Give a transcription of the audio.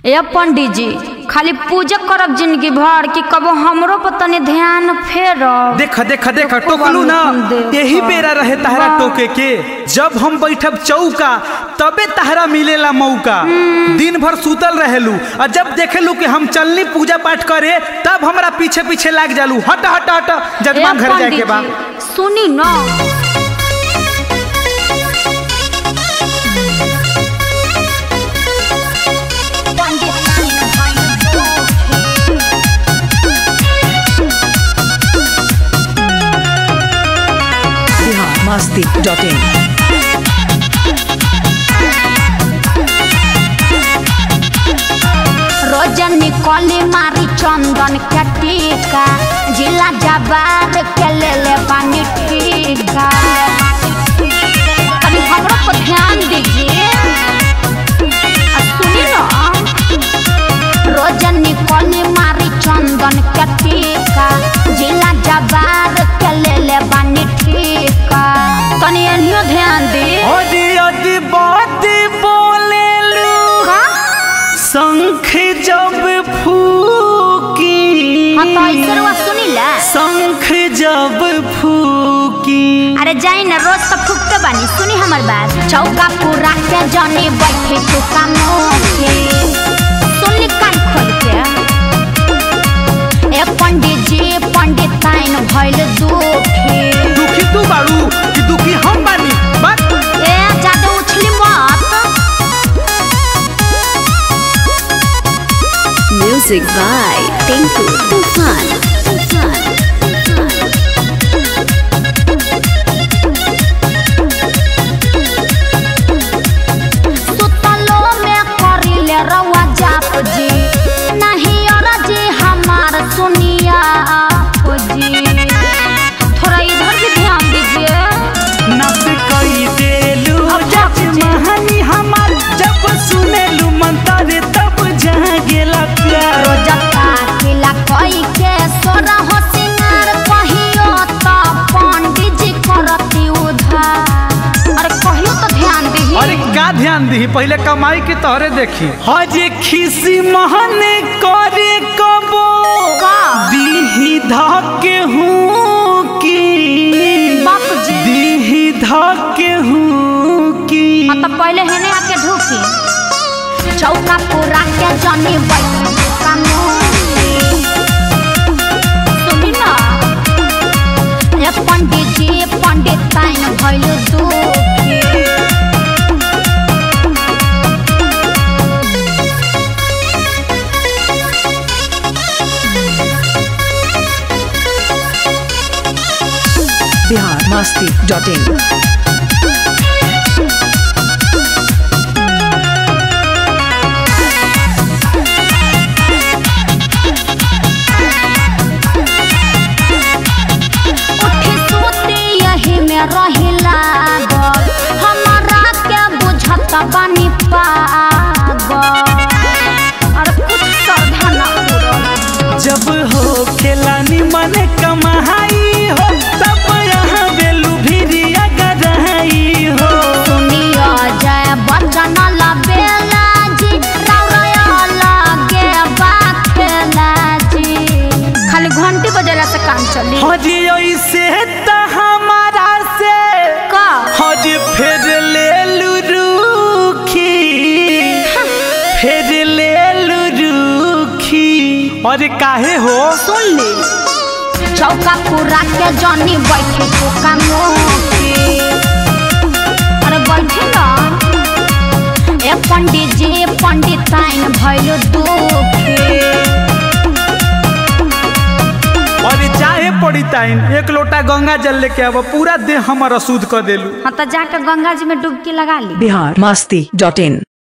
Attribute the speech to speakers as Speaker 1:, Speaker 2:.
Speaker 1: ए पंडित जी खाली पूजा करब जिंदगी भर कि कबो हमरो पर तनी ध्यान फेरब
Speaker 2: देख देख देख टोकलू ना यही बेरा रहे तहरा टोके के जब हम बैठब चौका तबे तहरा मिलेला मौका दिन भर सुतल रहेलू और जब देखेलू कि हम चलनी पूजा पाठ करे तब हमरा पीछे पीछे लाग जालू हट हट हट
Speaker 1: ए
Speaker 2: जजमान घर जाए के
Speaker 1: पंडित
Speaker 2: बा
Speaker 1: जी सुनी न
Speaker 3: biharmasti.in
Speaker 1: रोजनी कली मारी चंदन के टीका जिला जबार के ले ले पानी टीका अभी हमरो पर ध्यान दीजिए आ सुनी ना रोजनी कली मारी चंदन के टीका जिला जबार के ले ले पानी टीका तनी एनियो ध्यान दी
Speaker 2: अरे अरे बात बोलेलू
Speaker 1: का
Speaker 2: शंख जब फूकी
Speaker 1: हाँ तो ऐसे रुआ सुनी ला
Speaker 2: शंख जब फूकी
Speaker 1: अरे जाई ना रोज तो फूकते बानी सुनी हमर बात चौका पूरा के जनी बैठे चुका मोखे सुनी कान खोल के ए पंडित जी पंडित ताइन भइल दुखी
Speaker 2: दुखी तू बाड़ू कि दुखी हम बानी बात
Speaker 1: ए जादू उछली मत
Speaker 3: Music by Tinku Tufan. Tufan.
Speaker 1: सुतलो में करिले रवा जाप जी नहीं और जी हमार सुनिया आप जी थोड़ा इधर भी ध्यान दीजिए
Speaker 2: नस कई देलू
Speaker 1: अब
Speaker 2: जज
Speaker 1: बाबूजी।
Speaker 2: महानी हमार जब सुनेलू मंत्र तब जहाँ गेला प्यार
Speaker 1: रोजता किला कोई के सोरा हो सिंगार कहियो तो पंडित जी करती उधार अरे कहियो तो ध्यान दीही
Speaker 2: अरे का ध्यान दी पहले कमाई के तोहरे देखी हजे खिसी महने करे कबो
Speaker 1: का?
Speaker 2: दीही धके हूँ की
Speaker 1: बाप जी।
Speaker 2: दीही धके हूँ की
Speaker 1: हाँ तो पहले हेने आके ढूकी चौका पूरा के जनी बैठी कानूनी सुनी ना ए पंडित जी पंडित ताइन भइल दुखी
Speaker 3: biharmasti.in
Speaker 1: उठी सोती यही में रहिला गल हमारा के बुझत बानी पागल अरे कुछ श्रद्धा न पूरल
Speaker 2: जब हो खेलानी मन कमाई हो तब यहाँ बेलू भिरिया गरहाई हो
Speaker 1: सुनियो जय बचन लबेला जी रौरया लगे बाखेला जी खाली घंटी बजेला से काम चली
Speaker 2: हजी ऐसे त हमारा से
Speaker 1: का
Speaker 2: हज फिर ले रुखी फिर ले रुखी अरे काहे हो
Speaker 1: सुन ली चौका पूरा के जनी बैठे चुका मोके अरे बैठे ना ए पंडित जी पंडित ताइन भइल दुखी
Speaker 2: अरे चाहे पड़ी ताइन एक लोटा गंगा जल लेके अब पूरा देह हमर अशुद्ध कर देलू
Speaker 1: हाँ तो जाकर गंगा जी में डुबकी लगा ली
Speaker 3: biharmasti.in